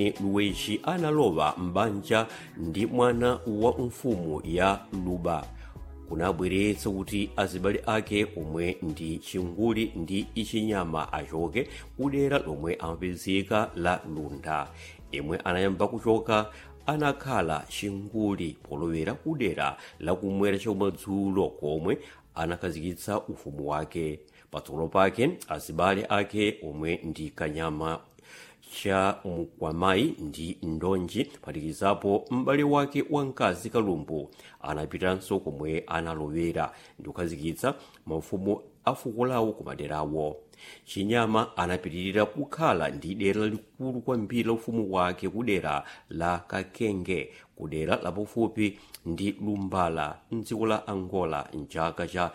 luwezi analowa m'banja ndi mwana wa mfumu ya luba kunabweretsa kuti azibale ake omwe ndi chinguli ndi ichinyama achoke kudera lomwe amapezeka la lunda imwe anayamba kuchoka anakhala chinguli polowera kudera lakumwera chakumadzulo komwe anakhazikitsa ufumu wake patsogolo pake azibale ake omwe ndi kanyama cha mkwamayi ndi ndonji phatikizapo m'bale wake wamkazi kalumbu anapitanso komwe analowera ndi kukhazikitsa mafumu a fuko lawo kumaderawo chinyama anapitirira kukhala ndi dera likulu kwambiri la ufumu wake kudera la kakenge kudera lapafupi ndi lumbala mdziko la angola mchaka cha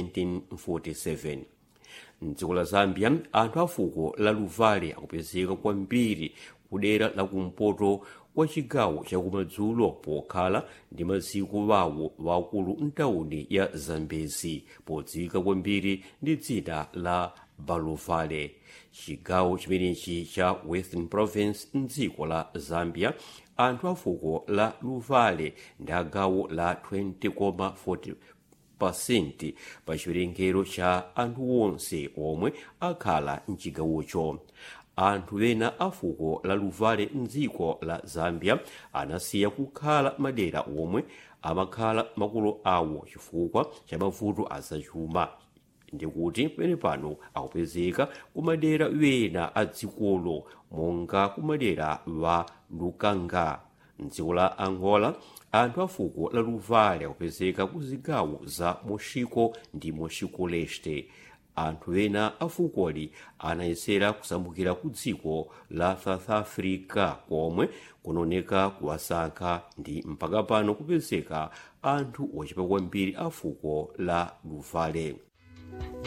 1747 mdziko la zambia anthu a fuko la luvale akupezeka kwambiri kudera lakumpoto kwa chigawo chakumadzulo pokhala ndi maziko wawo wakulu mtawuni ya zambezi podziwika kwambiri ndi dzina la baluvale chigawo chimenechi cha western province mdziko la zambia anthu a fuko la luvale ndi agawo la 20,40 pasenti pa chiwerengero cha anthu onse omwe akhala mchigawocho anthu ena a fuko la luvale mdziko la zambia anasiya kukhala madera omwe amakhala makolo awo chifukwa cha mavuto azachuma ndikuti pene pano akupezeka kumadera wena a dzikolo monga kumadera wa lukanga mdziko la angola anthu a fuko la luvale akupezeka ku zigawo za moshiko ndi moshiko leste anthu ena a fukoli anayesera kusambukira ku dziko la south africa komwe kunaoneka kuwasankha ndi mpaka pano kupezeka anthu ochepa kwambiri a fuko la luvale